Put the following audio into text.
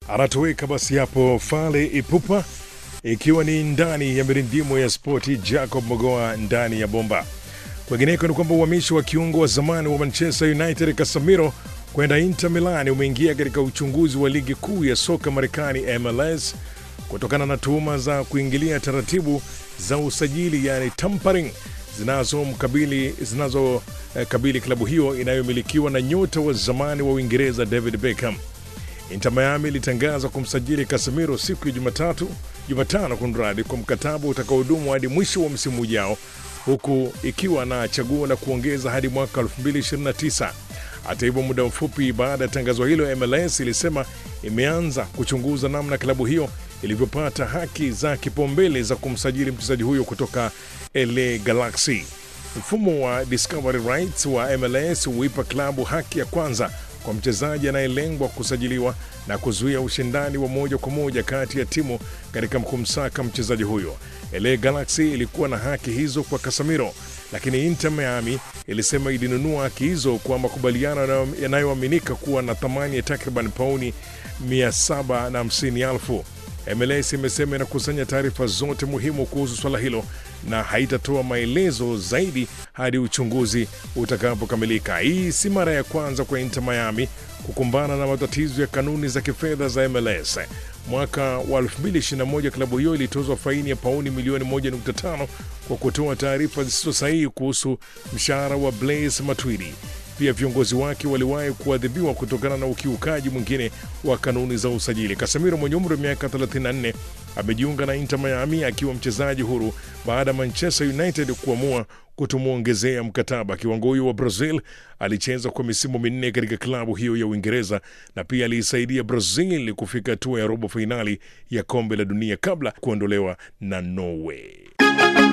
anatoweka basi hapo Fale Ipupa, ikiwa ni ndani ya mirindimo ya spoti. Jacob Mogoa ndani ya bomba. Kwengineko ni kwamba uhamisho wa kiungo wa zamani wa Manchester United Casemiro kwenda Inter Milan umeingia katika uchunguzi wa ligi kuu ya soka Marekani MLS kutokana na tuhuma za kuingilia taratibu za usajili, yani tampering zinazomkabili zinazokabili klabu hiyo inayomilikiwa na nyota wa zamani wa Uingereza David Beckham. Inter Miami ilitangaza kumsajili Casemiro siku ya Jumatatu Jumatano kunradi kwa mkataba utakaodumu hadi mwisho wa msimu ujao, huku ikiwa na chaguo la kuongeza hadi mwaka 2029. Hata hivyo, muda mfupi baada ya tangazo hilo, MLS ilisema imeanza kuchunguza namna klabu hiyo ilivyopata haki za kipaumbele za kumsajili mchezaji huyo kutoka LA Galaxy. Mfumo wa discovery rights wa MLS huipa klabu haki ya kwanza kwa mchezaji anayelengwa kusajiliwa na kuzuia ushindani wa moja kwa moja kati ya timu katika kumsaka mchezaji huyo. LA Galaxy ilikuwa na haki hizo kwa Casemiro, lakini Inter Miami ilisema ilinunua haki hizo kwa makubaliano yanayoaminika kuwa na thamani ya takriban pauni 750,000. MLS imesema inakusanya taarifa zote muhimu kuhusu swala hilo na haitatoa maelezo zaidi hadi uchunguzi utakapokamilika. Hii si mara ya kwanza kwa Inter Miami kukumbana na matatizo ya kanuni za kifedha za MLS. Mwaka wa 2021 klabu hiyo ilitozwa faini ya pauni milioni 1.5 kwa kutoa taarifa zisizo sahihi kuhusu mshahara wa Blaise Matuidi. Pia viongozi wake waliwahi kuadhibiwa kutokana na ukiukaji mwingine wa kanuni za usajili. Casemiro mwenye umri wa miaka 34 amejiunga na Inter Miami akiwa mchezaji huru baada ya Manchester United kuamua kutomwongezea mkataba. Kiwango huyo wa Brazil alicheza kwa misimu minne katika klabu hiyo ya Uingereza na pia aliisaidia Brazil kufika hatua ya robo fainali ya kombe la dunia kabla kuondolewa na Norway.